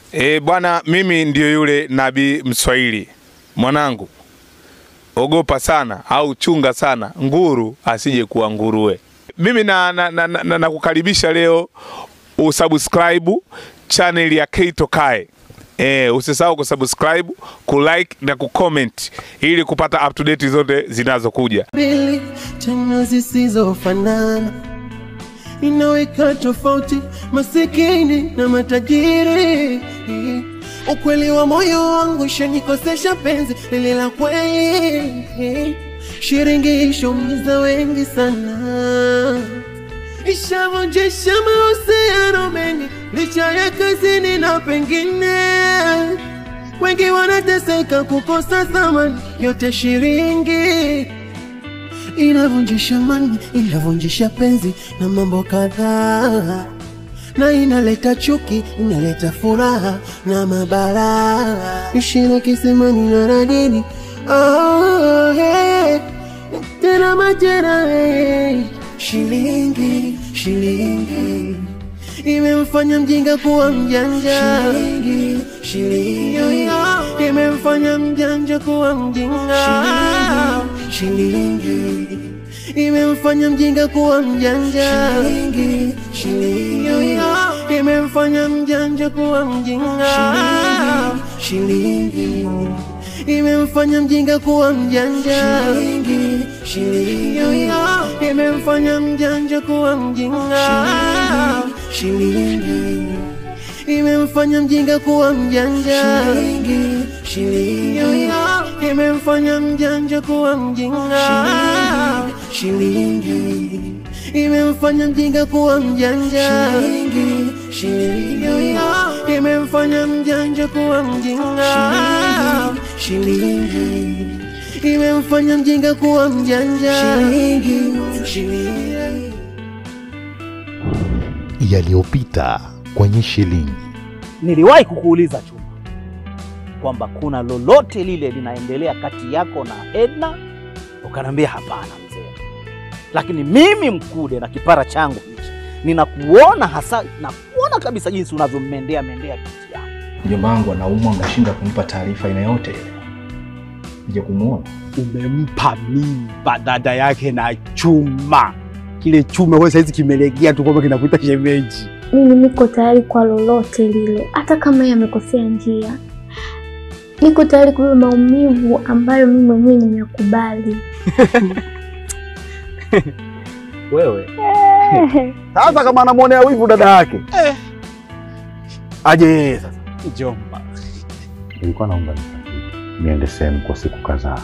E, bwana, mimi ndio yule nabii Mswahili. Mwanangu, ogopa sana au chunga sana nguru asije kuwa nguruwe. Mimi na, na, na, na, na, nakukaribisha leo usubscribe channel ya Keito Kae. E, usisahau kusubscribe, kulike na kucomment ili kupata up to date zote zinazokuja. mbili tena zisizofanana, inaweka tofauti masikini na matajiri. Ukweli wa moyo wangu shanikosesha penzi lile la kweli, shiringi ishaumiza wengi sana, ishavunjisha mahusiano mengi licha ya kazini na pengine wengi wanateseka kukosa thamani yote shiringi inavunjisha mani inavunjisha penzi na mambo kadhaa na inaleta chuki inaleta furaha na mabara ishina kisimani na radini oh, hey. tena majera hey. shilingi shilingi imemfanya mjinga kuwa mjanja shilingi, shilingi. imemfanya mjanja kuwa mjinga shilingi, imemfanya mjinga kuwa mjanja shilingi, shilingi. imemfanya mjanja kuwa mjinga shilingi, imemfanya mjinga kuwa mjanja shilingi, shilingi. imemfanya mjanja kuwa mjinga shilingi imemfanya mjinga kuwa mjanja shilingi, shilingi. imemfanya mjanja kuwa mjinga shilingi imemfanya mjinga kuwa mjanja shilingi, shilingi. imemfanya mjanja kuwa mjinga shilingi imemfanya mjinga kuwa mjanja shilingi, shilingi. yaliyopita kwenye shilingi. Niliwahi kukuuliza Chuma kwamba kuna lolote lile linaendelea kati yako na Edna, ukaniambia hapana mzee, lakini mimi Mkude na kipara changu hichi ninakuona hasa, nakuona kabisa jinsi unavyommendea mendea binti yangu. Mjomba wangu anaumwa, mnashindwa kumpa taarifa aina yote ile. Nje kumuona umempa mimba dada yake na Chuma. Kile Chuma wewe saizi kimelegea tu kwamba kinakuita shemeji. Mimi niko tayari kwa lolote lile, hata kama yeye amekosea njia. Niko tayari kubeba maumivu ambayo mimi mwenyewe nimeyakubali. Wewe sasa, kama anamwonea wivu dada yake aje yeye sasa. Mjomba, Nilikuwa naomba nisafiri niende sehemu kwa siku kadhaa.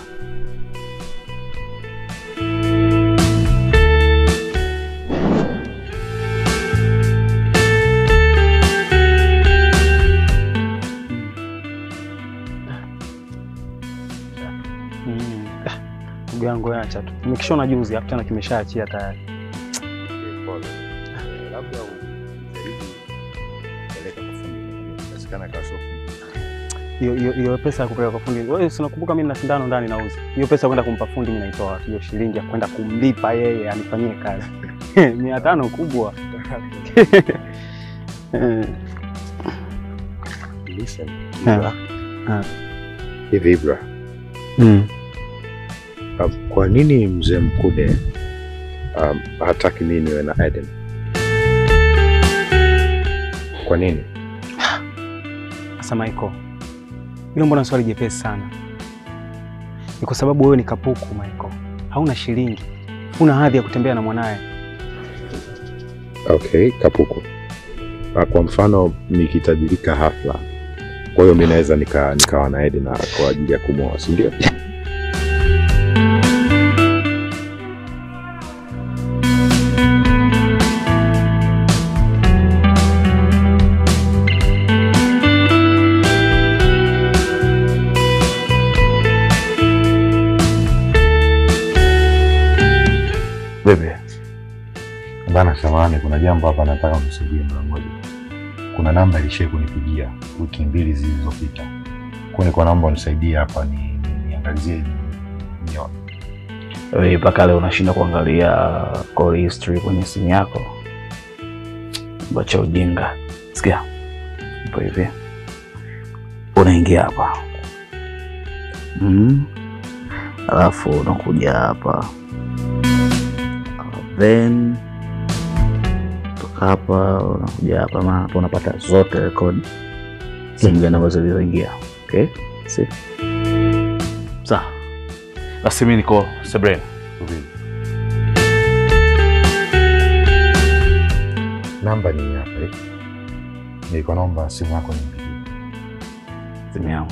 ndugu yangu, wewe acha tu, nimekishona juzi hapo tena kimeshaachia tayari. Hiyo hiyo hiyo pesa ya kupeleka kwa fundi, wewe si unakumbuka mimi na sindano ndani nauza. Hiyo pesa ya kwenda kumpa fundi mimi naitoa wapi? Hiyo shilingi ya kwenda kumlipa yeye anifanyie kazi mia tano kubwa. Eh, Listen, Ah. Ibra. Ah. Hivi Ibra, mm. um, kwa nini mzee Mkude um, hataki mimi niwe na Eden? Kwa nini? Sasa Michael, hilo mbona swali jepesi sana? Ni kwa sababu wewe ni kapuku Michael, hauna shilingi, huna hadhi ya kutembea na mwanaye. Okay, kapuku. Ah, Kwa mfano nikitajirika hafla, kwa hiyo mi naweza nika, nikawa na Eden na kwa ajili ya kumwoa, si ndio? Bebe bana, samahani, kuna jambo hapa nataka unisaidie mara moja. Kuna namba ilishai kunipigia wiki mbili zilizopita, kwa nilikuwa naomba unisaidie hapa ni, ni, niangalizie nione. Wewe mpaka leo unashinda kuangalia call history kwenye simu yako? Bacha ujinga. Sikia, ipo hivi, unaingia hapa mm. Alafu unakuja hapa then toka hapa unakuja hapa, maana hapa unapata zote rekodi simu gani ambazo zilizoingia. Okay, si sawa? Basi mimi niko Sebrena. Namba ni hapa eh. Nilikuwa naomba simu yako nimpigie. Simu yangu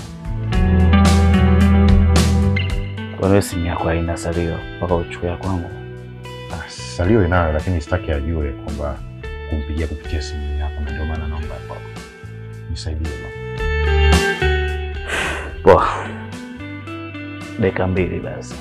kwa hiyo simu yako haina salio mpaka uchukue ya kwangu? Ah, Salio inayo lakini sitaki ajue kwamba kumpigia kupitia simu yako, na ndio maana naomba ya kwako. Nisaidie bwana. Poa, dakika mbili basi.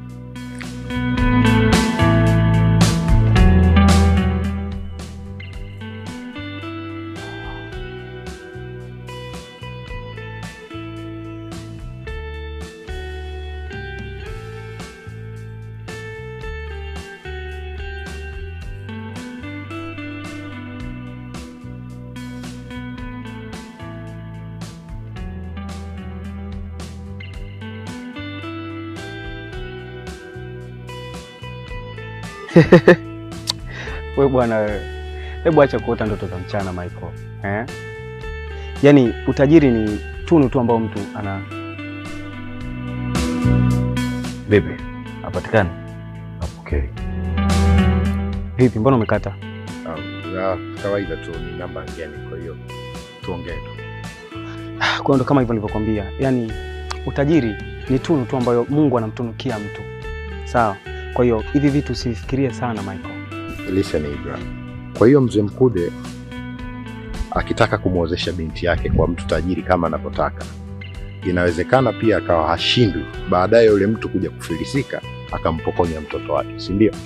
We bwana wewe, hebu acha kuota ndoto za mchana Michael. Eh? Yaani utajiri ni tunu tu ambao mtu ana Vipi, hapatikani? Okay. vipi, mbona umekata? kawaida tu ni namba ngeni, kwa hiyo tuongee tu. Kwa hiyo ndo kama hivyo nilivyokuambia, yaani utajiri ni tunu tu ambayo Mungu anamtunukia mtu, sawa? Kwa hiyo hivi vitu usifikirie sana Michael. Listen Ibra. Kwa hiyo mzee Mkude akitaka kumwozesha binti yake kwa mtu tajiri kama anavyotaka, inawezekana pia akawa hashindwi, baadaye yule mtu kuja kufilisika akampokonya mtoto wake, si ndio?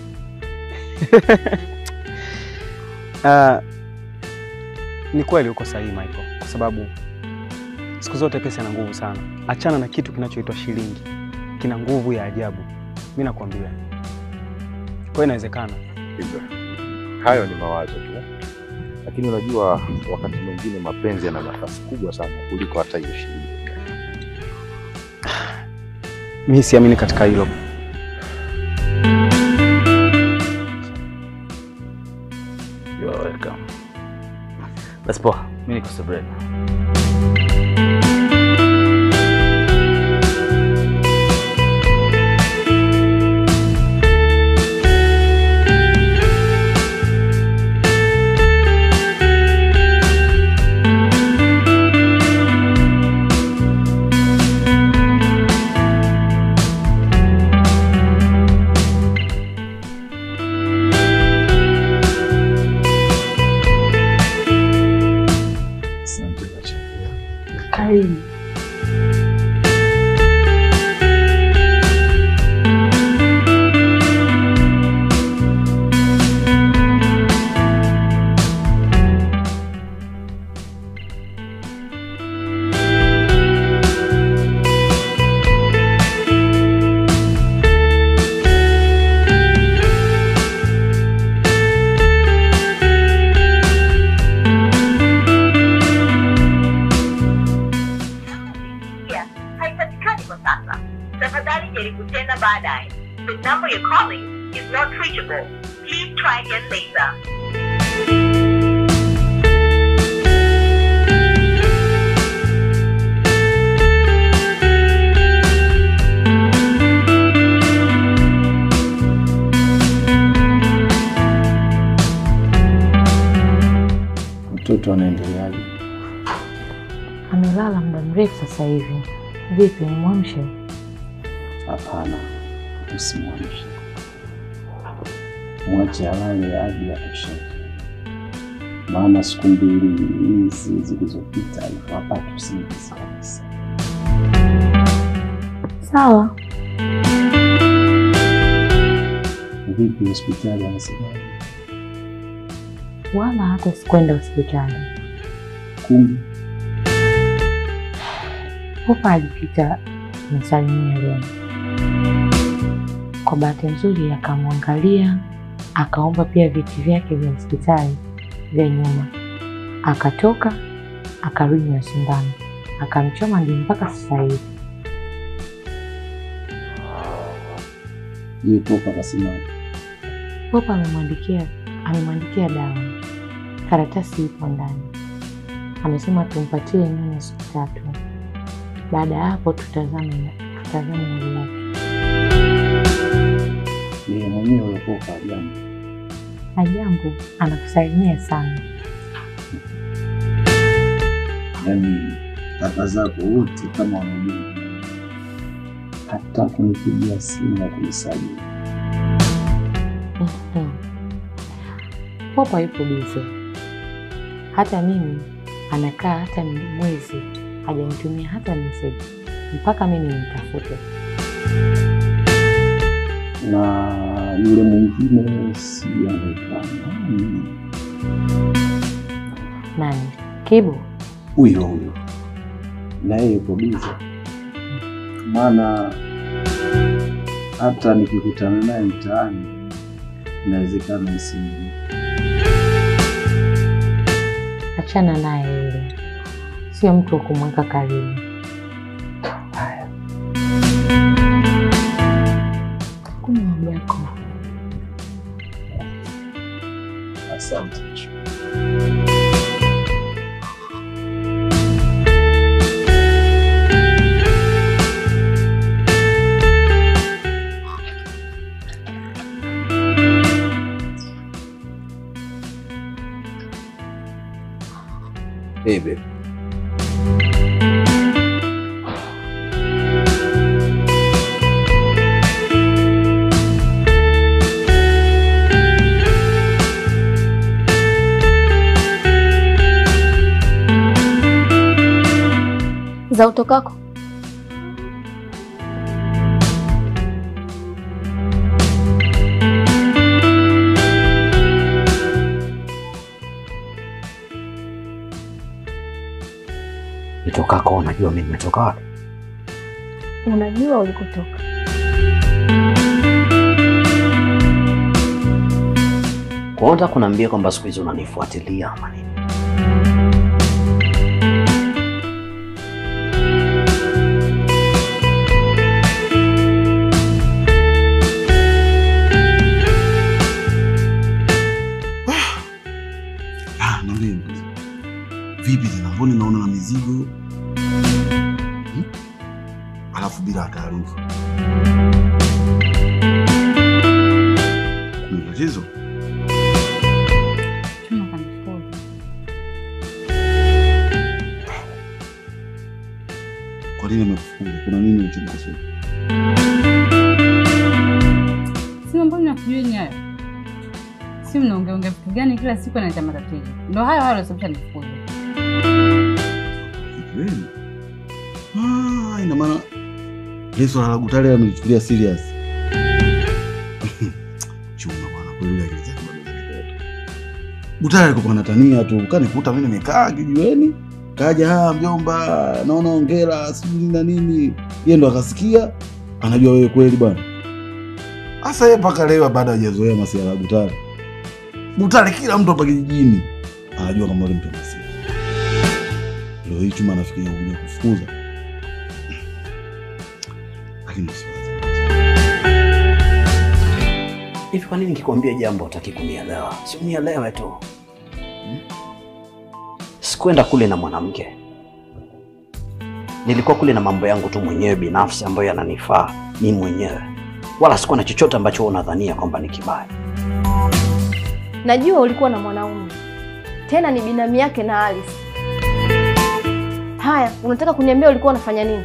Ah, ni kweli uko sahihi Michael, kwa sababu siku zote pesa ina nguvu sana. Achana na kitu kinachoitwa shilingi, kina nguvu ya ajabu, mi nakwambia. Kwa hiyo inawezekana. Ibra. Hayo ni mawazo tu, lakini unajua wakati mwingine mapenzi yana nafasi kubwa sana kuliko hata hiyo shilingi. Mi siamini katika hilo. You are welcome. Basi poa, mimi niko Sebrena. Karibu. haipatikani kwa sasa. Tafadhali jaribu tena baadaye. The number you're calling is not reachable. Please try again later. Mtoto anaendeleaje? Amelala muda mrefu sasa hivi. Vipi, nimwamshe? Hapana, usimwamshe, mwache alale hadi atosheke, maana siku mbili hizi zilizopita alikuwa hapati usingizi kabisa. Sawa. Vipi hospitali anasemaje? Wala hata sikwenda hospitali. Kumbe Popa alipita nisalimia leo. Kwa bahati nzuri akamwangalia, akaomba pia viti vyake vya hospitali vya nyuma, akatoka akarudi na sindano. akamchoma, ndio mpaka sasa hivi. Je, Popa akasema Popa amemwandikia amemwandikia dawa, karatasi ipo ndani, amesema tumpatie nyanya siku tatu. Baada ya hapo tutazame tutazame hali yake. yeye mwenyewe huyo Popa ajambo? Ajambo, anakusalimia sana. Yaani kaka zako wote kama wanajua, hata kunipigia simu na kunisajili. Mhm. Popa yupo bize, hata mimi anakaa hata ni mwezi hajanitumia hata meseji mpaka mimi nimtafute. na yule mwingine sijaonekana. Nani? Kibu? Huyo huyo na yeye yuko bize, maana hata nikikutana naye mtaani inawezekana nisimjue. Achana naye yule, sio mtu wa kumweka karibu. Kunywa maji yako. Asante. Hey babe. za utokako Nitokako unajua mimi nimetoka wapi? unajua ulikotoka. Kwa hiyo unataka kuniambia kwamba siku hizi unanifuatilia ama nini? Ah, niambie mpenzi. Vipi tena mbona naona na mizigo? Hmm? Alafu bila taarifa. Kuna tatizo? Chuma kanifuga. Kwa nini amekufunga? Kuna nini ulichomkosea? Sima, mbona nakujua hayo? Si mnaongeongea vitu gani kila siku analeta matatizo? Ndo hayo hayo yanasababisha nifukuze. Kweli? Ah, ina maana ile swala la Gutale amelichukulia serious. Chunga bwana, kweli ile akili zake bado zinanipeta. Gutale alikuwa anatania tu, kanikuta mimi nimekaa kijiweni, kaja haa, mjomba, naona ongera sijui nini na nini. Yeye ndo akasikia, anajua wewe kweli bwana. Sasa yeye mpaka leo bado hajazoea masuala ya Gutale. Gutale kila mtu hapa kijijini anajua kama yule mtu anasema. Leo hii chuma anafikiria kuja kufukuza. Lakini usiwaze. Hivi kwa nini nikikwambia jambo utaki kunielewa? Si unielewe tu. Hmm? Sikuenda kule na mwanamke, nilikuwa kule na mambo yangu tu mwenyewe binafsi ambayo yananifaa mimi mwenyewe, wala sikuwa na chochote ambacho wewe unadhania kwamba ni kibaya. Najua ulikuwa na mwanaume tena ni binamu yake na Alice. Haya, unataka kuniambia ulikuwa unafanya nini?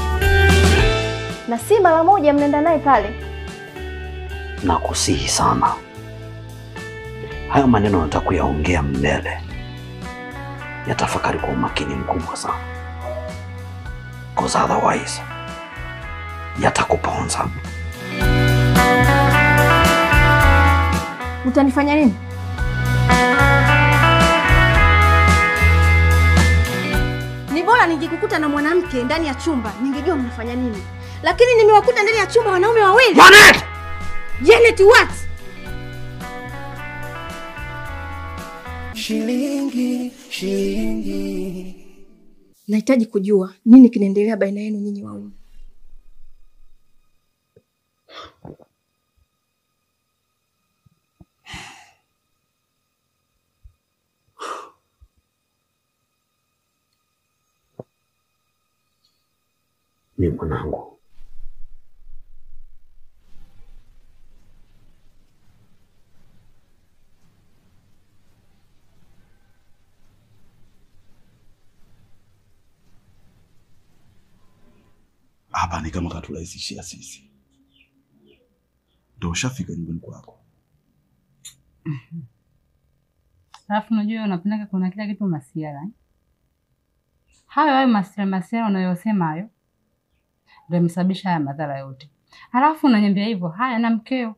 Na si mara moja mnaenda naye pale. Nakusihi sana, hayo maneno nataka kuyaongea mbele, yatafakari kwa umakini mkubwa sana, cause otherwise yatakuponza. Utanifanya nini? Ni bora ningekukuta na mwanamke ndani ya chumba, ningejua mnafanya nini. Lakini nimewakuta ndani ya chumba wanaume wawili. Janet! Janet what? Shilingi, shilingi. nahitaji kujua nini kinaendelea baina yenu nyinyi wawili. Ni mwanangu, hapa ni kama katurahisishia sisi, ndo ushafika nyumbani kwako. Alafu unajua wewe unapendaga kuna kila kitu masiara eh? Hayo hayo masiara masiara unayosema hayo ndio yamesababisha haya madhara yote. Alafu unaniambia hivyo, haya na mkeo.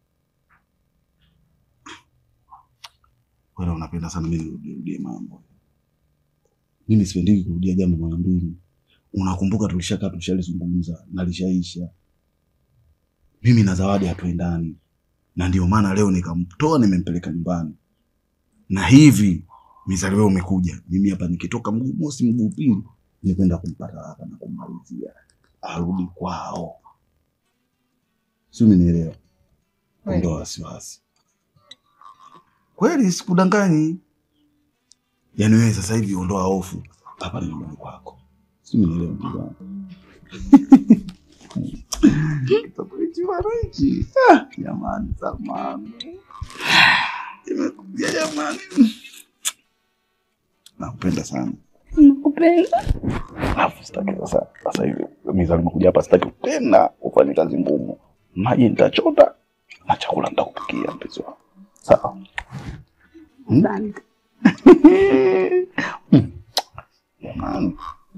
Wewe unapenda sana mimi nirudie mambo. Mimi sipendiki kurudia jambo mara mbili. Unakumbuka tulishakaa tulishalizungumza na lishaisha. Mimi na Zawadi hatuendani, na ndio maana leo nikamtoa nimempeleka nyumbani, na hivi mizali wewe umekuja, mimi hapa nikitoka mguu mosi mguu pili nikwenda kumpata hapa na kummalizia arudi kwao, si umenielewa? Ondoa wasiwasi. Kweli sikudanganyi. Yaani wewe sasa hivi ondoa hofu, hapa ni nyumbani kwako, si umenielewa ndugu wangu? Kitabu hichi bwana hichi. Ah, Jamani, Salman. Imekuja jamani. Nakupenda sana. Nakupenda. Alafu sitaki sasa sasa hivi mizali nimekuja hapa sitaki tena ufanye kazi ngumu. Maji nitachota na chakula nitakupikia mpenzi wangu. Sawa. Ndani. Jamani.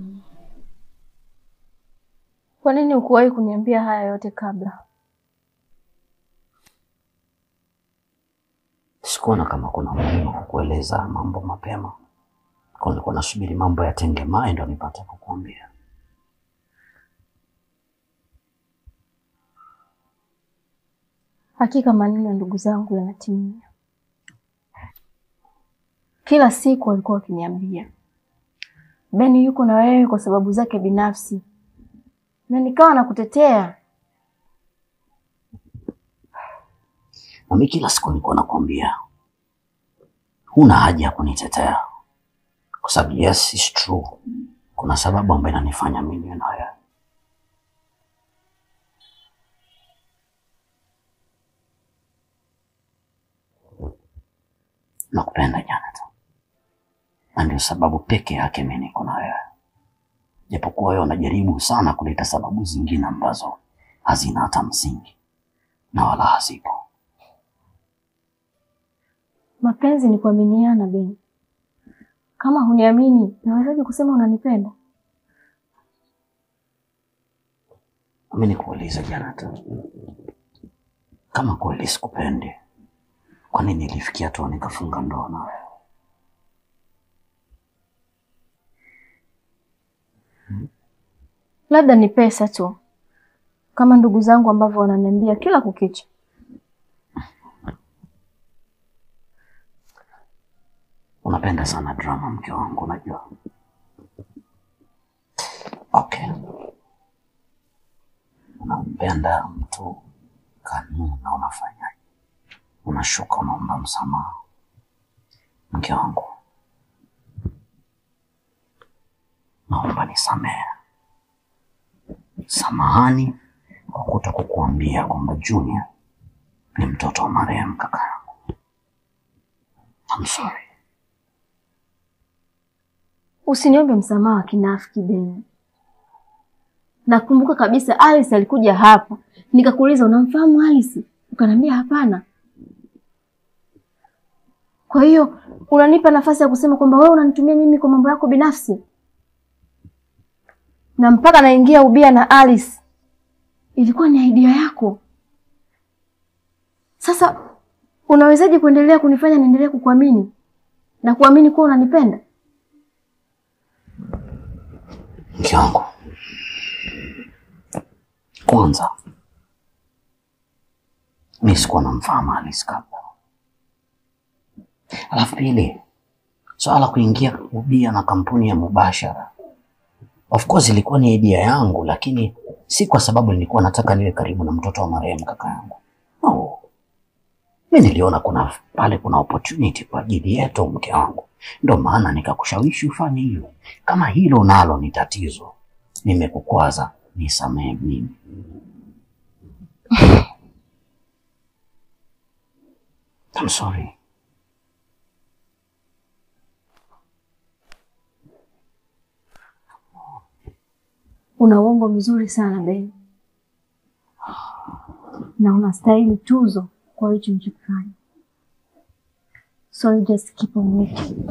Kwa nini ukuwahi kuniambia haya yote kabla? sikuona kama kuna umuhimu wa kukueleza mambo mapema, kwa nilikuwa nasubiri mambo yatengemae ndo nipate kukuambia. Hakika maneno ya ndugu zangu yanatimia. Kila siku walikuwa wakiniambia Beni yuko na wewe kwa sababu zake binafsi, na nikawa nakutetea. Nami kila siku nilikuwa nakwambia huna haja ya kunitetea, kwa sababu yes, it's true, kuna sababu ambayo inanifanya mimi niwe na wewe. Nakupenda Jonathan, na ndio sababu peke yake mimi niko na wewe, japokuwa wewe unajaribu sana kuleta sababu zingine ambazo hazina hata msingi na wala hazipo. Mapenzi ni kuaminiana, Beni. Kama huniamini, nawezaje kusema unanipenda? Mimi nikuulize Jonathan, kama kweli sikupendi, kwa nini ilifikia tu nikafunga ndoa na wewe? Labda ni pesa tu, kama ndugu zangu ambavyo wananiambia kila kukicha. Unapenda sana drama, mke wangu, unajua. Okay, unampenda mtu kanuna, unafanyaje? Unashuka, unaomba msamaha. Mke wangu, naomba nisamehe. Samahani kwa kuto kukuambia kwamba Junior ni mtoto wa marehemu kaka yangu. I'm sorry. Usiniombe msamaha wa kinafiki Beni. Nakumbuka kabisa Alice alikuja hapa, nikakuuliza unamfahamu Alice? Ukaniambia hapana. Kwa hiyo unanipa nafasi ya kusema kwamba wewe unanitumia mimi kwa mambo yako binafsi, na mpaka naingia ubia na Alice ilikuwa ni idea yako. Sasa unawezaje kuendelea kunifanya niendelee kukuamini na kuamini kuwa unanipenda? Mke wangu, kwanza mi sikuwa namfahamu Alice kabla, alafu pili, swala la kuingia ubia na kampuni ya Mubashara Of course ilikuwa ni idea yangu, lakini si kwa sababu nilikuwa nataka niwe karibu na mtoto wa marehemu kaka yangu. No. Mi niliona kuna pale kuna opportunity kwa ajili yetu mke wangu, ndio maana nikakushawishi ufanye hiyo. Kama hilo nalo ni tatizo, nimekukwaza, nisamehe mimi. I'm sorry. Una uongo mzuri sana Ben, na unastahili tuzo kwa hicho ulichokifanya. So you just keep on working.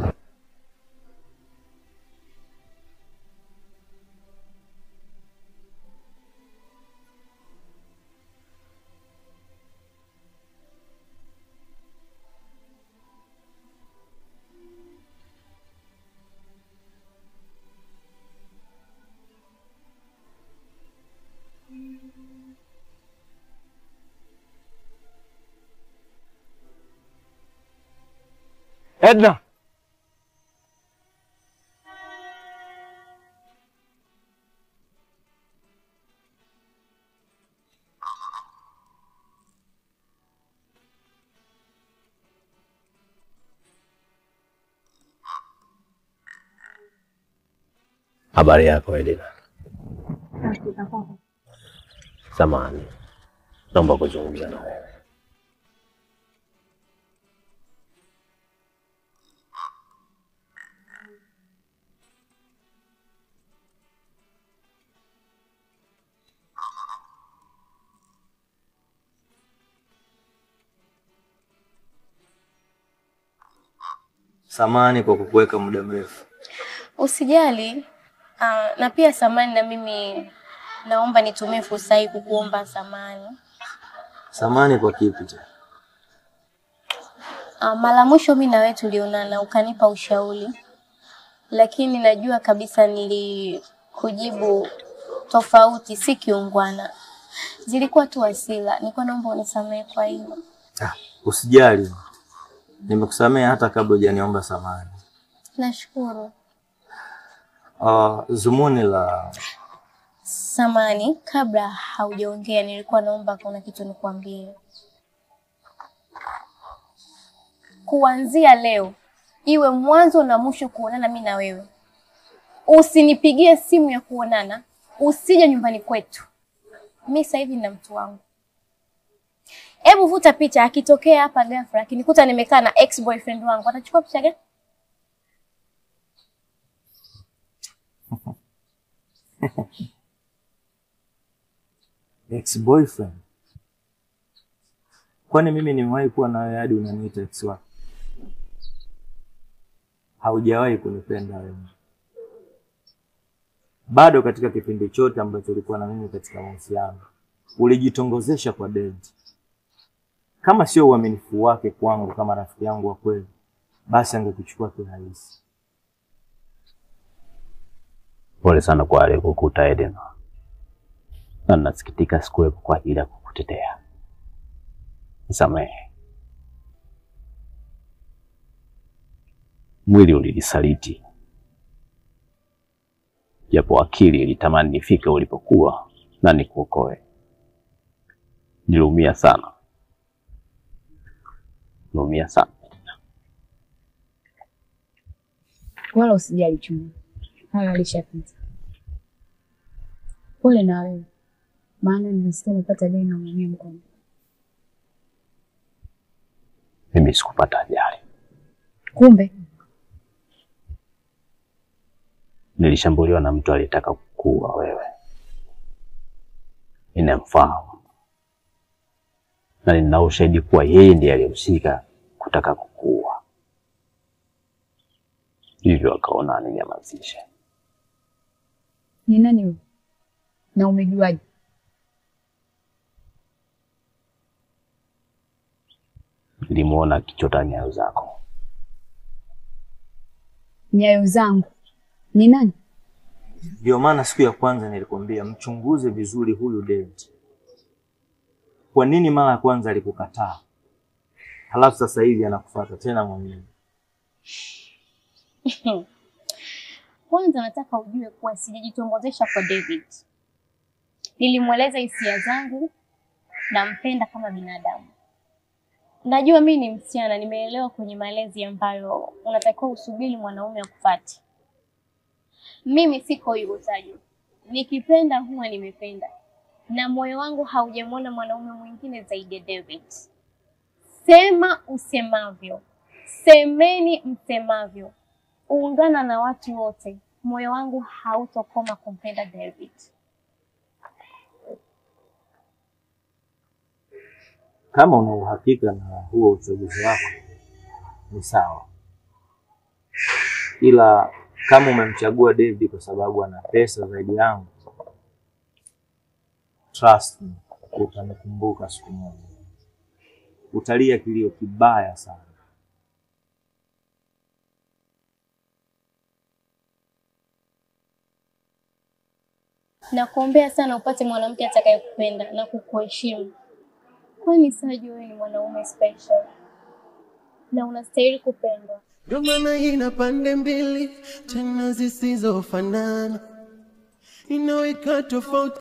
Edna. Habari yako Edina? Samahani, naomba kuzungumza na wewe. Samani kwa kukuweka muda mrefu. Usijali. Uh, na pia samani, na mimi naomba nitumie fursa hii kukuomba samani. Samani kwa kipi tena? Uh, mara mwisho mimi na wewe tulionana ukanipa ushauri, lakini najua kabisa nilikujibu tofauti, si kiungwana, zilikuwa tu hasira. Nilikuwa naomba unisamehe kwa hilo. Ah, usijali. Nimekusamea hata kabla hujaniomba samani. Nashukuru. Uh, zumuni la Samani, kabla haujaongea, nilikuwa naomba kuna kitu nikwambie. Kuanzia leo iwe mwanzo na mwisho kuonana mimi na wewe, usinipigie simu ya kuonana, usije nyumbani kwetu. Mi sasa hivi na mtu wangu. Hebu vuta picha, akitokea hapa ghafla akinikuta nimekaa na ex boyfriend wangu, atachukua picha gani? ex boyfriend. Kwani mimi nimewahi kuwa na wewe hadi unaniita ex wako? Haujawahi kunipenda wewe. Bado katika kipindi chote ambacho ulikuwa na mimi katika mahusiano, ulijitongozesha kwa David. Kama sio uaminifu wake kwangu kama rafiki yangu wa kweli, basi angekuchukua kirahisi. Pole sana kwa aliyekukuta Edna, na nasikitika sikuwepo kwa ajili ya kukutetea. Nisamehe. Mwili ulinisaliti, japo akili ilitamani nifike ulipokuwa na nikuokoe. Niliumia sana, niliumia sana. Wala usijali Chuma, hayo alishapita. Pole na wewe, maana nilisikia umepata ajali na umeumia mkono. Mimi sikupata ajali, Kumbe nilishambuliwa na mtu aliyetaka kukuua wewe. Ninamfahamu na nina ushahidi kuwa yeye ndiye aliyehusika kutaka kukuua, hivyo akaona aninyamazishe. ni nani huyo na umejuaje? Nilimwona akichota nyayo zako. Nyayo zangu ni nani? Ndio maana siku ya kwanza nilikwambia mchunguze vizuri huyu David. Kwa nini mara ya kwanza alikukataa, halafu sasa hivi anakufuata tena mwenyewe? Kwanza nataka ujue kuwa sijajitongozesha kwa David. Nilimweleza hisia zangu, nampenda kama binadamu. Najua mi ni msichana, nimeelewa kwenye malezi ambayo unatakiwa usubiri mwanaume akufuate. Mimi siko hivyo Taju, nikipenda huwa nimependa, na moyo wangu haujamwona mwanaume mwingine zaidi ya David. Sema usemavyo, semeni msemavyo, ungana na watu wote, moyo wangu hautokoma kumpenda David. Kama una uhakika na huo uchaguzi wako ni sawa, ila kama umemchagua David kwa sababu ana pesa zaidi yangu, trust me, utanikumbuka siku moja, utalia kilio kibaya sana. Nakuombea sana upate mwanamke atakayekupenda na kukuheshimu, kwani Saju, wewe ni mwanaume special na unastahili kupendwa. Ndio maana ina pande mbili tena zisizofanana, inaweka tofauti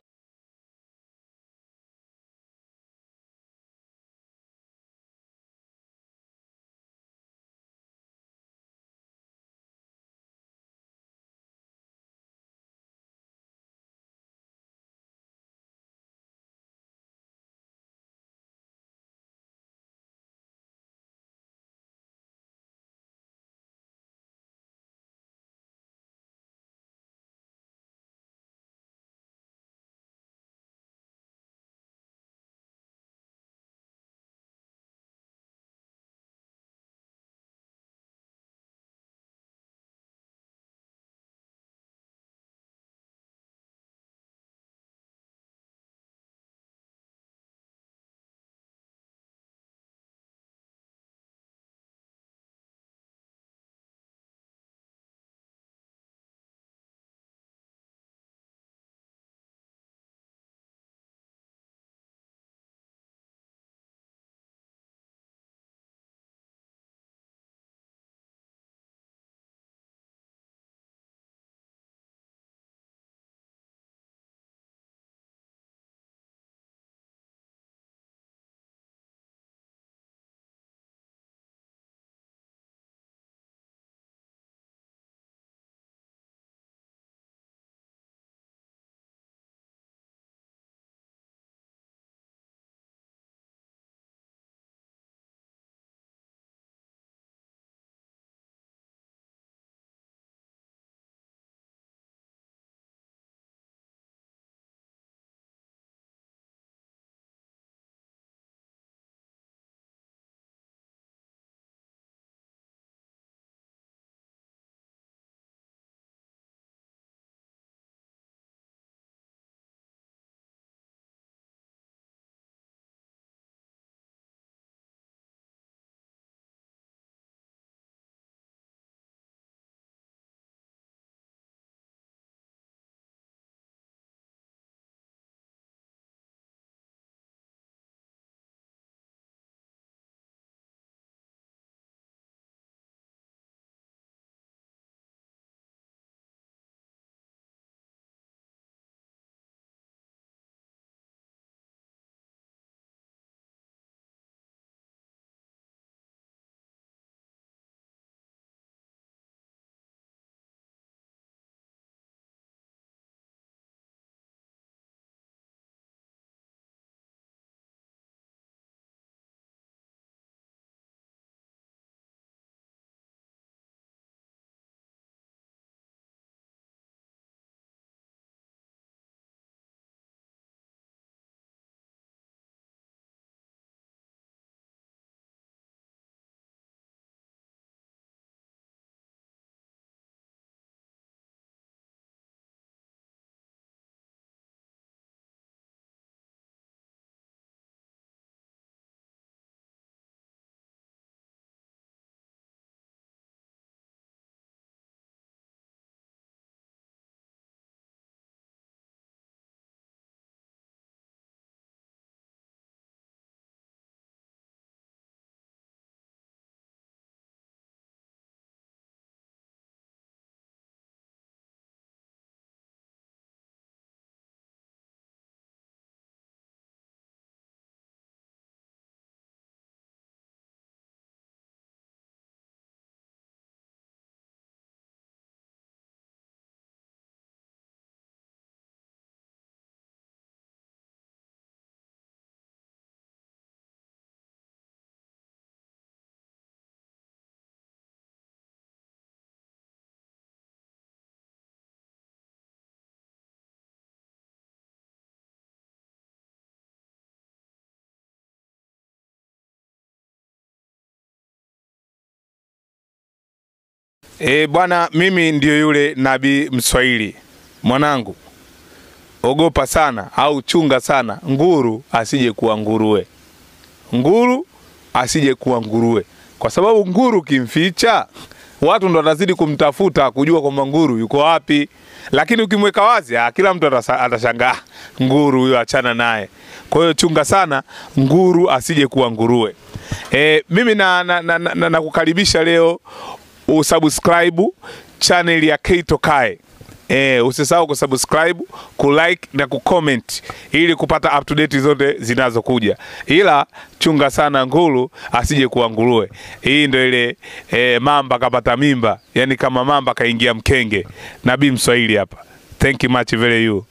E, bwana, mimi ndio yule nabii Mswahili. Mwanangu, ogopa sana au chunga sana nguru asije kuwa nguruwe, nguru asije kuwa nguruwe, kwa sababu nguru kimficha watu ndo watazidi kumtafuta kujua kwamba nguru yuko wapi, lakini ukimweka wazi ah, kila mtu atasa- atashangaa "Ah, nguru huyo, achana naye. Kwa hiyo chunga sana nguru asije kuwa nguruwe. E, mimi na, na, na, na, na, nakukaribisha leo usubscribe channel ya Keito Kae. Eh, usisahau kusubscribe, kulike na kucomment ili kupata up to date zote zinazokuja. Ila chunga sana nguru asije kuwa nguruwe. Hii ndio ile eh, mamba kapata mimba, yani kama mamba kaingia mkenge. Nabii Mswahili hapa. Thank you much very you.